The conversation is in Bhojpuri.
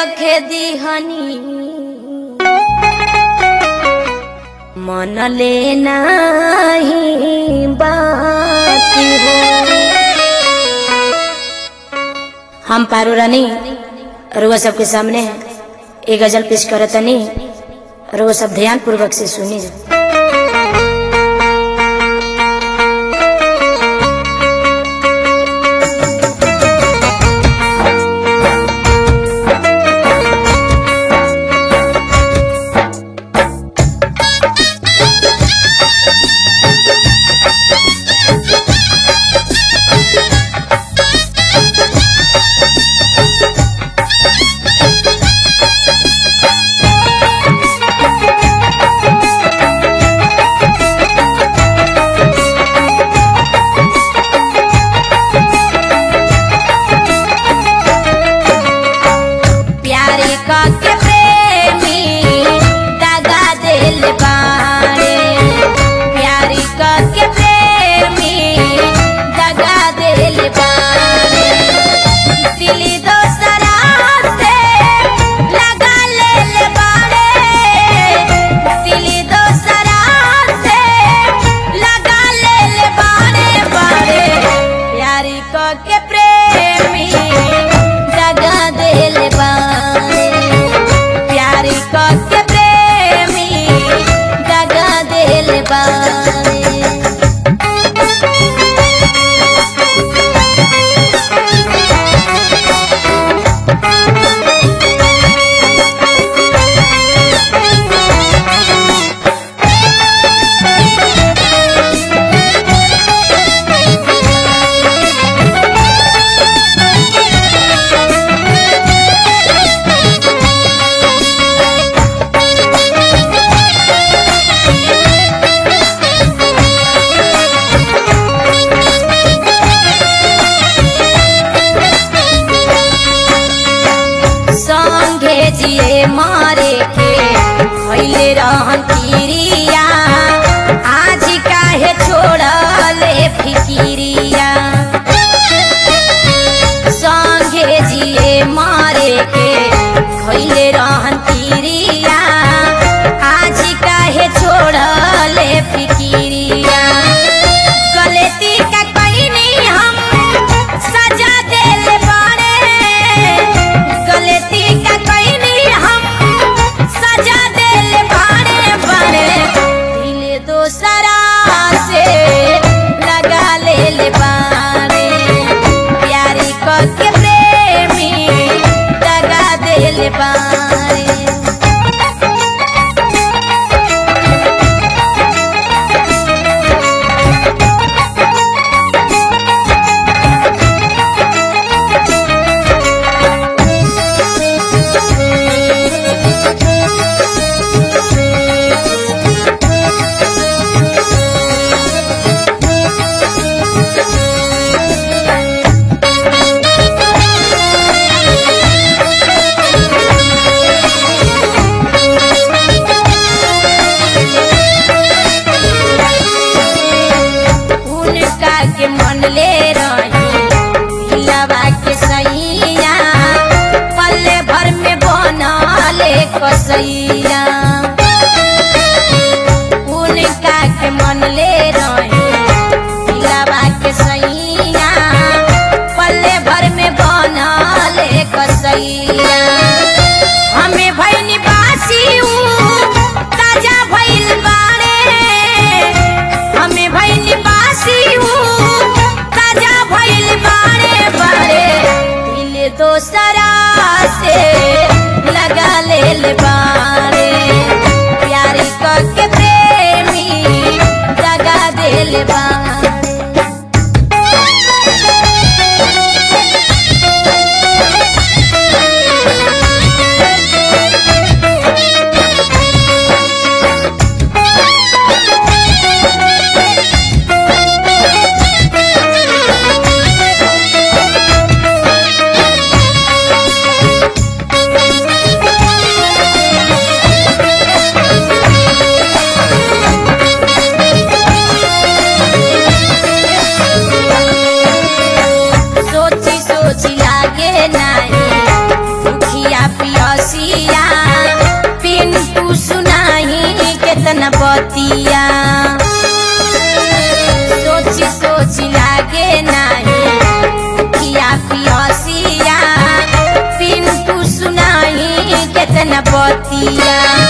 रखे दिहनी मन ले नाही बाकी हो हम पारू रानी रुआ सबके सामने एक गजल पेश करतनी रुआ सब ध्यान पूर्वक से सुनी प्यारी के प्रेमी दगा दिल बाड़े प्यारी के प्रेमी दगा दिल बाड़े दिली दोसरा से लगा ले बाड़े दिली दोसरा से लगा ले बाड़े बाड़े प्यारी के प्रेमी दगा दिल बाड़े प्यारी के प्रेमी दगा दिल बाड़े संगे जिए मारे के भइले रहन किरिया आज काहे छोड़ले फिकिरिया संगे जिए मारे के भइले रहन किरिया आज काहे छोड़ले फिकिरिया गलती का कहीं हम सजा दिल बाड़े गलती का कहीं हम सजा दिल बाड़े बाड़े दिल दोसरा से लगा ले बाड़े प्यारी के प्रेमी दगा दिल बाड़े उनका के मन ले रही दिलवा के सैया पल्ले भर में बनले कसैया उनका के मन ले रही दिलवा के सैया पल्ले भर में बनले कसैया हमें भैनी बासी ताजा भइल बाड़े हमें भइल बासी ताजा भइल बाड़े बाड़े दिल दोसरा से लगा ले बाड़े प्यारी के प्रेमी दगा दिल बाड़े पियसिया पिंटू सुनाही केतना बतिया सोची सोची लागे नाही किया पियसिया पिंटू सुनाही केतना बतिया